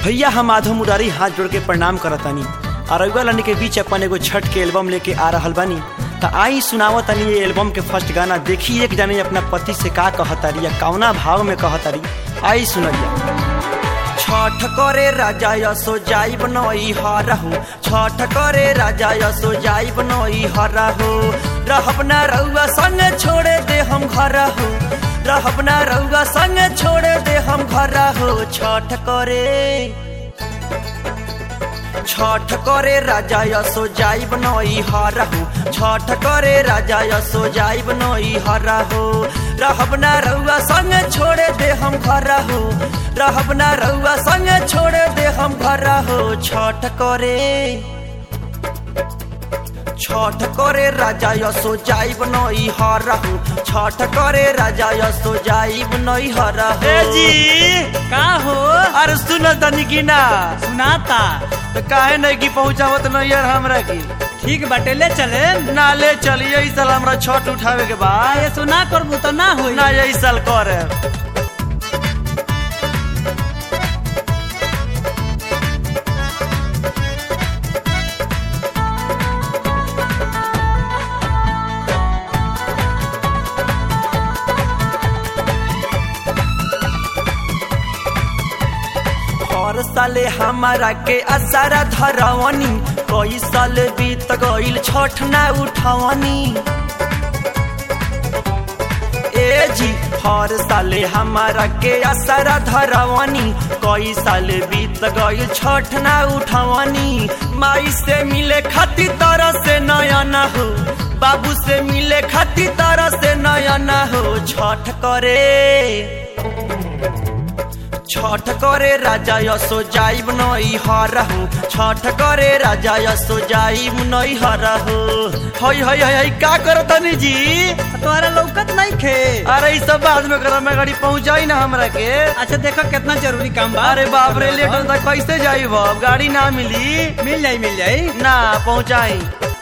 भैया हम आधो मुरारी हाथ जोड़ के प्रणाम करतानी और रउआ लानी के बीच अपन एगो छठ के एल्बम लेके आ रहल बानी त आई सुनावत तनी ये एल्बम के फर्स्ट गाना देखी एक जाने अपना पति से का कहतारी या कौना भाव में कहतारी आई सुनलिया छठ करे राजा यसो जाई बनई हरहु छठ करे राजा यसो जाई बनई हरहु रहब ना रउआ संग छोड़े दे हम घर हो रहब ना रउआ संग छोड़े दे हम घर हो छठ करे छठ करे राजा यसो जाई बनई हरहु छठ करे राजा यसो जाई बनई हरहु रहब ना रउआ संग छोड़े दे हम घर हो रहब ना रउआ संग छोड़े दे हम घर हो छठ करे छठ करे राजा यसो जाई बनई हरहु छठ करे राजा यसो जाई बनई हरहु ए जी का हो अरे सुन तनी की ना सुनाता तो काहे नहीं की पहुंचावत नहीं यार हमरा की ठीक बाटे ले चले ना ले चलिए इस साल हमरा छठ उठावे के बाद ये सुना करबू तो ना होई ना यही साल करे हर साले हमारा के असारा धरवनी कई साल बीत गईल छठ ना उठवनी ए जी हर साले हमारा के असारा धरवनी कई साल बीत गईल छठ ना उठवनी माई से मिले खाती तरह से नया न हो बाबू से मिले खाती तरह से नया न हो छठ करे छठ करे राजा यसो जाइब नई हरहु छठ करे राजा यसो जाइब नई हरहु हई हई हई हई का करो तनी जी तोहरा लौकत नहीं खे अरे ई सब बाद में करो मैं गाड़ी पहुंचाई ना हमरा के अच्छा देखो कितना जरूरी काम बा अरे बाप रे लेट तक कैसे जाइब अब गाड़ी ना मिली मिल जाई मिल जाई ना पहुंचाई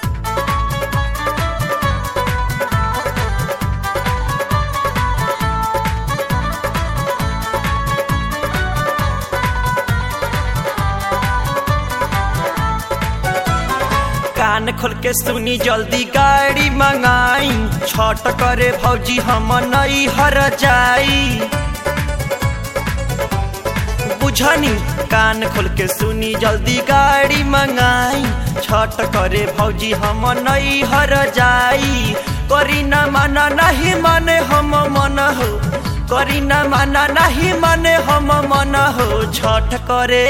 कान खोल के सुनी जल्दी गाड़ी मंगाई छठ करे भौजी हम नई हर जाई बुझनी कान खोल के सुनी जल्दी गाड़ी मंगाई छठ करे भौजी हम नई हर जाई करी न माना नहीं माने हम मन हो करी न माना नहीं माने हम मन हो छठ करे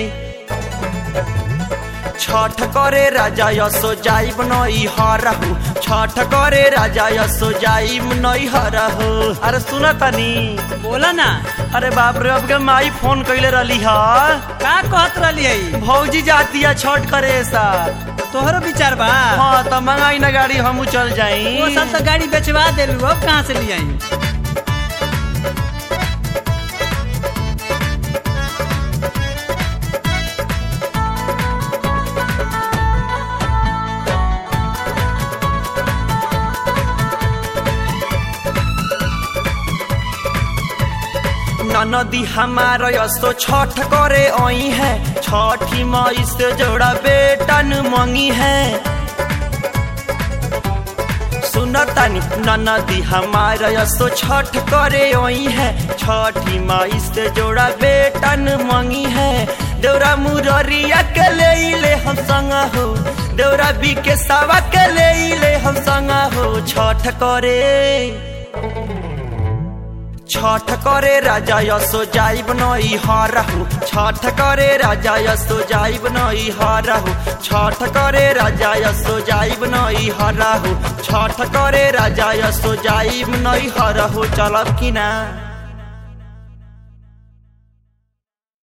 छठ करे राजा यसो जाई बनई हरहु छठ करे राजा यसो जाई नई हरहु अरे सुन तनी बोला ना अरे बाप रे अब के माई फोन कैले रहली ह का कहत रहली है भौजी जाती है छठ करे सा तोहरो विचार बा हाँ तो मंगाई ना गाड़ी हमू चल जाई वो साल तो गाड़ी बेचवा देलू अब कहाँ से ले आई नदी हमार यसो छठ करे आई है छठी मई से जोड़ा बेटन मंगी है सुनतानी नदी हमार यसो छठ करे आई है छठी मई से जोड़ा बेटन मंगी है देवरा मुररिया के ले ले हम संग हो देवरा बी के सावा के ले ले हम संग हो छठ करे छठ करे राजा यसो जाइब नई हरहु छठ करे राजा यसो जाइब नई हरहु छठ करे राजा यसो जाइब नई हरहु छठ करे राजा यसो जाइब नई हरहु चलब कि ना